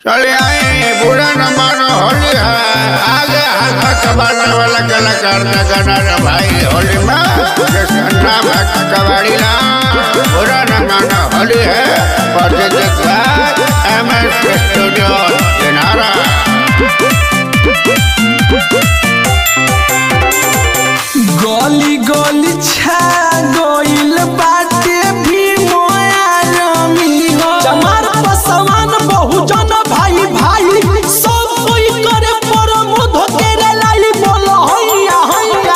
चले आए बुरा न मानो होली है आगे हाथ कबाड़ने वाला कलाकार का गाना रे भाई होली में जैसे नाम है कबाड़ी ना बुरा न मानो होली है project M S studio Dinara गली गली छा गइल बाटे भी मोयारमी हो चमार पसवान बहुजन भाई भाई सब कोई करे परमोध तेरे लाई बोल हैया हैया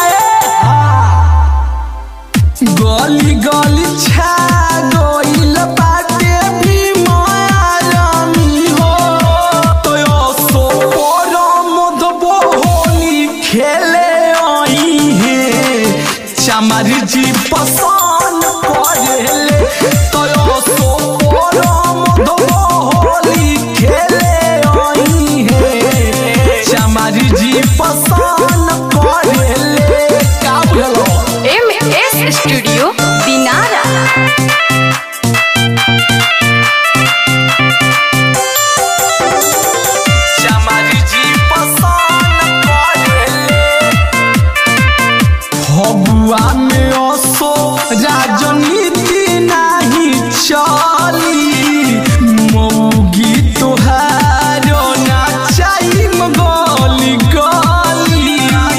ए। गली गली छा गइल बाटे भी मोयारमी हो तो सो परमोध होली खेले आई है चमर जी पसंद करेले तो सो परमोध होली खेले आई है चमर जी पसंद करेले का बोलो एम एस स्टूडियो दिनारा चमर जी पसंद करेले फगुआ में असो राजनीति नहीं चली मौगी तोहारो ना चाही गली गली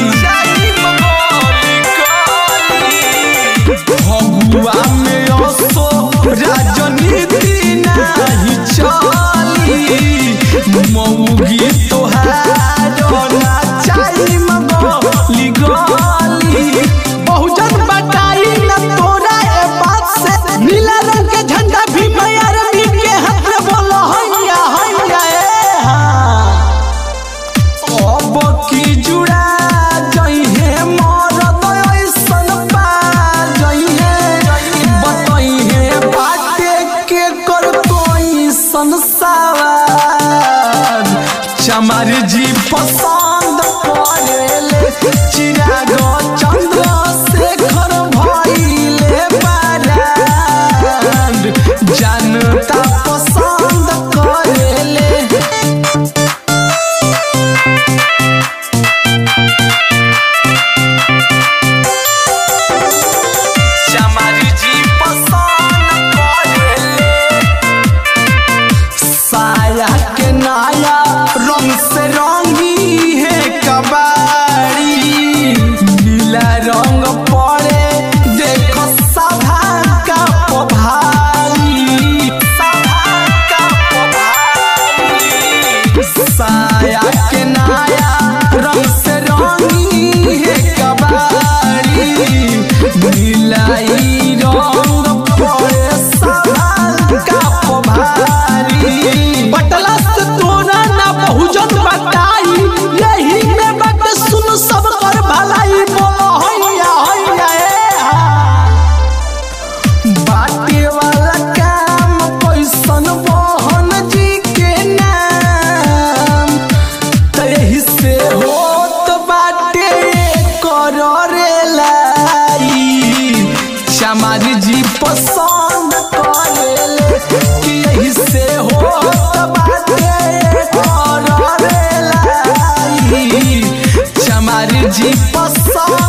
फगुआ में असो राजनीति नहीं चली मौगी तोहारो ना चाही गली गली बहुजन बटाई न तोरा ए बात से नीला रंग के झंडा भी मैयर भी के हाथ में बोलो हैया हैया ए हाँ अब की जुड़ा जइहे मरद ऐसन पा जइहे बतइहे बाटे के कर कोई संसार चमर जी पसंद करेले चिराग चंद्र शेखर भइले बारांड जनता पसंद करेले चमर जी पसंद करेले साया के नाया रंग से रंगी है कबाड़ी नीला रंग पड़े देखो सभा का पभारी सभा का पभारी साया के नाया रंग से रंगी है कबाड़ी नीलाई रंग पड़े सभा का पभारी बटला से तोरा ना बहुजन बताई यही में बात सुन सब कर भलाई बोलो हैया हैया ए हा बाटे वाला काम कैसन मोहन जी के नाम तही से होत बाटे कररे लाई चमार जी पसंद करेले कि यही से होत बाटे कररे लाई चमार जी पसंद